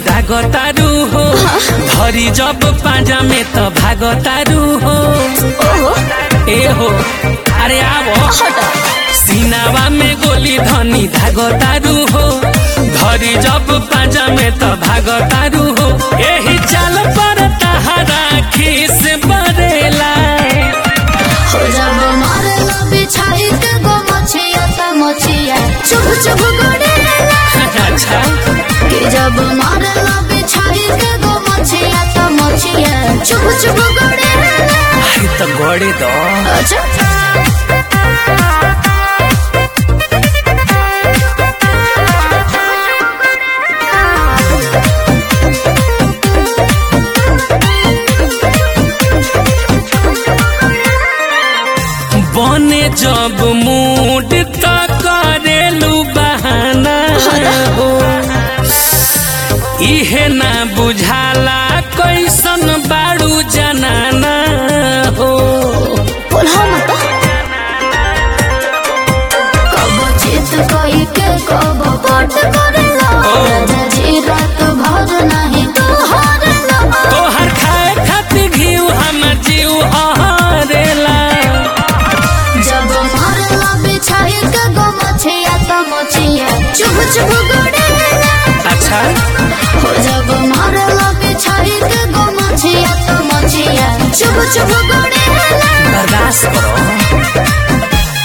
दागतारू हो धरी जब पाजा में त भागतारू हो ओहो ए हो अरे आवो हटा सीनावा में गोली धनी धागतारू हो धरी जब पाजा में त भागतारू हो एही चाल पर तहरा खीस बरेला हो जब मारला बिछाई के गो मछिया त मछिया चुभ चुभ गड़ेला अच्छा कि जब मारला बिछाई के गो मछिया त मछिया चुभ चुभ गड़ेला अरे तो गड़े दो अच्छा बने जब मूड त करेलू बहाना हो इहे ना बुझाला कैसन बाड़ू जनाना हो बोला मत कब चित कोई के कब पट करेला राजा जी रात भर नहीं तो हारेला तोहर खाए खातिर घीव हमर जीव हरेला जब मारला बिछाई के गो मछिया त मछिया चुभ चुभ गड़ेला अच्छा हो जब मारला बिछाई के गो मछिया त मछिया चुभ चुभ गड़ेला बर्दाश्त करो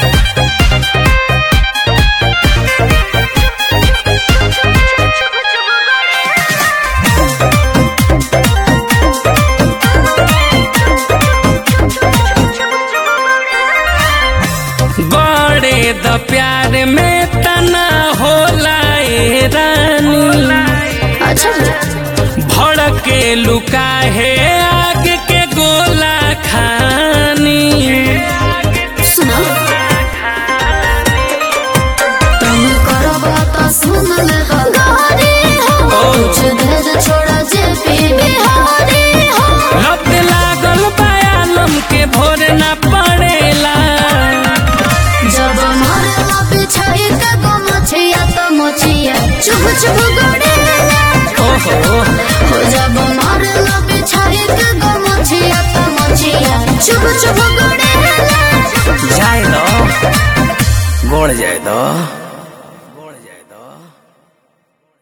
बड़े द प्यार में तना होला ए रानी अच्छा भड़के लुका है आग के गोला खानी सुनो तुम करो बात सुन ले गारी हो कुछ देर छोड़ा जे पी बिहारी हो लत लागल बयालम के भोर न पड़ेला जब मारला बिछाई के गो मछिया त मछिया चुभ चुभ गड़ेला ओहो हो जब मारला बिछाई के गो मछिया त मछिया चुभ चुभ गड़ेला जाए दो गोड़ जाए दो